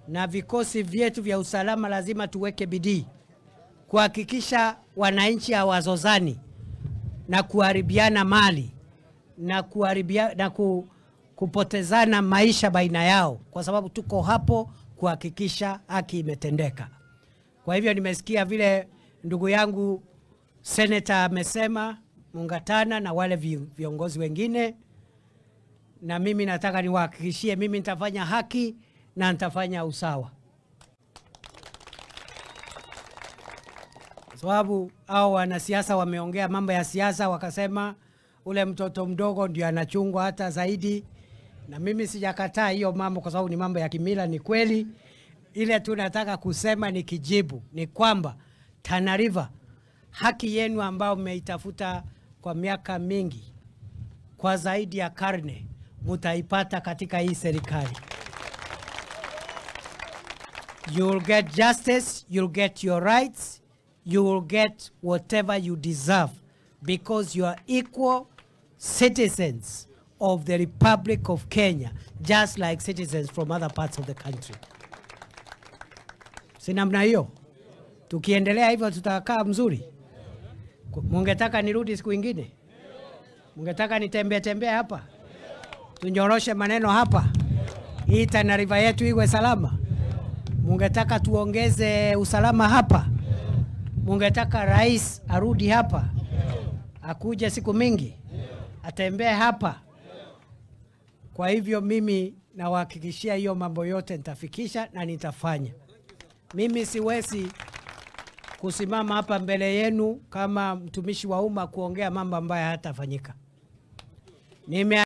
na vikosi vyetu vya usalama lazima tuweke bidii kuhakikisha wananchi hawazozani na kuharibiana mali na, kuharibia, na ku, kupotezana maisha baina yao, kwa sababu tuko hapo kuhakikisha haki imetendeka. Kwa hivyo nimesikia vile ndugu yangu seneta amesema Mungatana na wale vi- viongozi wengine, na mimi nataka niwahakikishie, mimi nitafanya haki na nitafanya usawa, kwa sababu hao wanasiasa wameongea mambo ya siasa, wakasema ule mtoto mdogo ndio anachungwa hata zaidi, na mimi sijakataa hiyo mambo, kwa sababu ni mambo ya kimila, ni kweli. Ile tu nataka kusema ni kijibu ni kwamba Tana River, haki yenu ambayo mmeitafuta kwa miaka mingi, kwa zaidi ya karne, mutaipata katika hii serikali. You will get justice, you'll get your rights, you will get whatever you deserve because you are equal citizens of the Republic of Kenya, just like citizens from other parts of the country. Si namna hiyo? Tukiendelea hivyo tutakaa mzuri. Ku- Mungetaka nirudi siku ingine? Mungetaka nitembee tembee hapa, tunyoroshe maneno hapa, hii Tana River yetu iwe salama? Mungetaka tuongeze usalama hapa? Mungetaka rais arudi hapa, akuje siku mingi, atembee hapa? Kwa hivyo mimi nawahakikishia hiyo mambo yote nitafikisha na nitafanya. Mimi siwezi kusimama hapa mbele yenu kama mtumishi wa umma kuongea mambo ambayo hayatafanyika. Nime